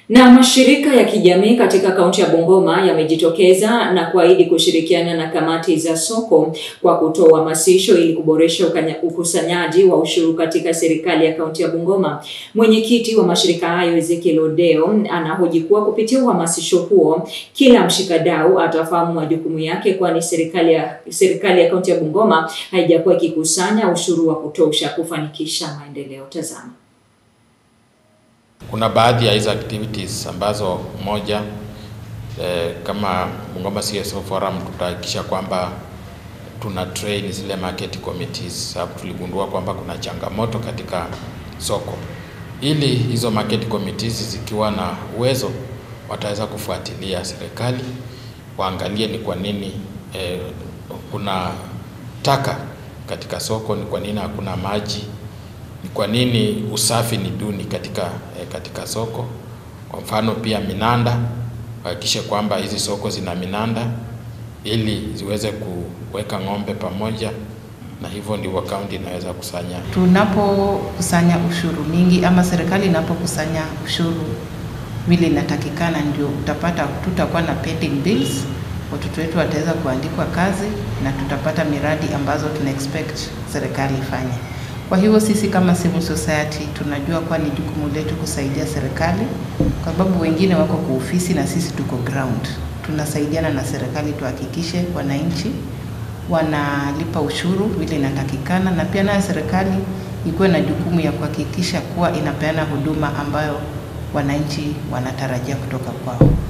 Na mashirika ya kijamii katika kaunti ya Bungoma yamejitokeza na kuahidi kushirikiana na kamati za soko kwa kutoa uhamasisho ili kuboresha ukusanyaji wa ushuru katika serikali ya kaunti ya Bungoma. Mwenyekiti wa mashirika hayo Ezekiel Odeo anahoji kuwa kupitia uhamasisho huo kila mshikadau atafahamu majukumu yake, kwani serikali ya serikali ya kaunti ya Bungoma haijakuwa ikikusanya ushuru wa kutosha kufanikisha maendeleo. Tazama. Kuna baadhi ya hizo activities ambazo moja eh, kama Bungoma CSO Forum tutahakikisha kwamba tuna train zile market committees, sababu tuligundua kwamba kuna changamoto katika soko, ili hizo market committees zikiwa na uwezo wataweza kufuatilia serikali, waangalie ni kwa nini eh, kuna taka katika soko, ni kwa nini hakuna maji ni kwa nini usafi ni duni katika, eh, katika soko. Kwa mfano pia minanda, hakikishe kwamba hizi soko zina minanda ili ziweze kuweka ng'ombe pamoja, na hivyo ndivyo kaunti inaweza kusanya. Tunapokusanya ushuru mingi ama serikali inapokusanya ushuru vile inatakikana, ndio utapata tutakuwa na pending bills, watoto wetu wataweza kuandikwa kazi na tutapata miradi ambazo tuna expect serikali ifanye. Kwa hivyo sisi kama civil society tunajua kuwa ni jukumu letu kusaidia serikali, kwa sababu wengine wako kwa ofisi na sisi tuko ground. Tunasaidiana na serikali tuhakikishe wananchi wanalipa ushuru vile inatakikana, na pia nayo serikali ikuwe na jukumu ya kuhakikisha kuwa inapeana huduma ambayo wananchi wanatarajia kutoka kwao.